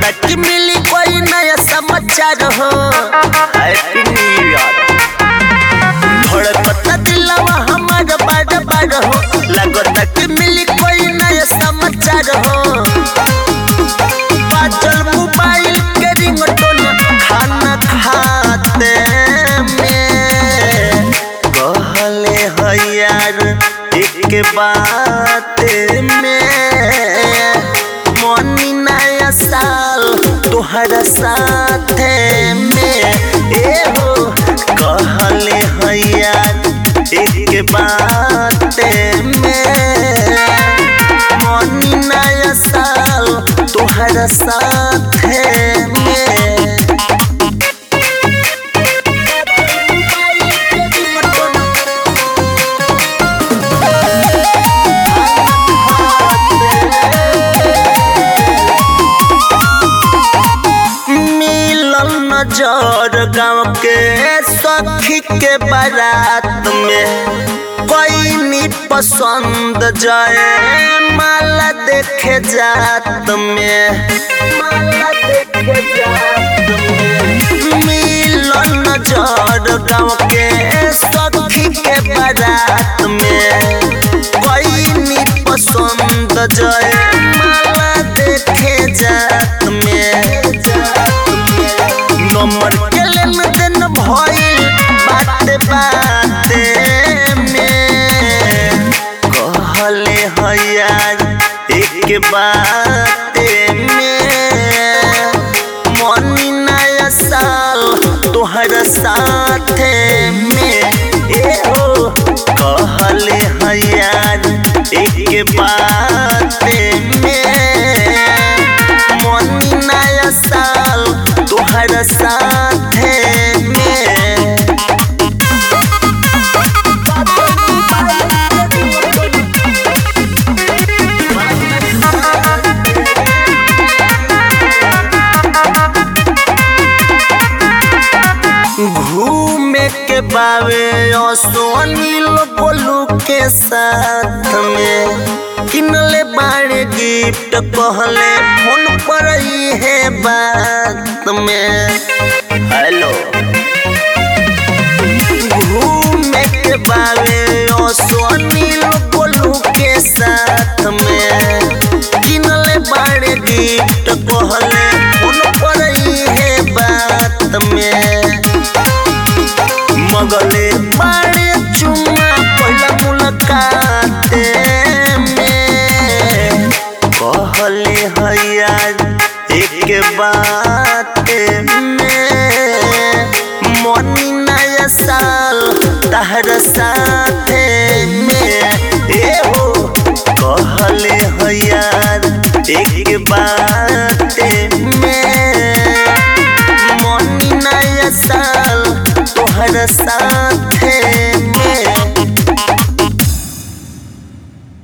लगता कि मिली कोई नया समाचार हो हैप्पी न्यू ईयर धड़कता दिलवा हमार बार बार हो लगता कि मिली कोई नया समाचार हो बाजल मोबाइल के रिंगटोन खाना खाते में कहले है यार एक बात में मोनी नया साल तोहरा साथे में ए हो कहले है यार एक बात में मोनी नया साल तोहरा साथे में मिलल नजर गाँव के सखी के बारात में कोई नी पसंद जाए माला देखे जात में माला देखे जात में मिलल नजर गाँव के सखी के बारात में कोई नी पसंद जाए माला देखे जात में नंबर के लेन देन भइल बाते बाते में कहले है यार एक बाते में मनी नया साल तोहरा साथे में ए हो कहले है यार एक बाते में मनी नया साल तोहरा साथे में घूमे के बावे सोनील बोलू के साथ में किनले बाड़े गिफ्ट कहले फोन पर ही है बात में हेलो घूमे के बावे सोनील बोलू के साथ में किनले बाड़े गिफ्ट कहले फोन पर ही है बात में मगले बाड़े चुम्मा पहला मुलाकात में कहले है यार एक बात में मनी नया साल तहरा साथे में ए हो कहले है यार एक बात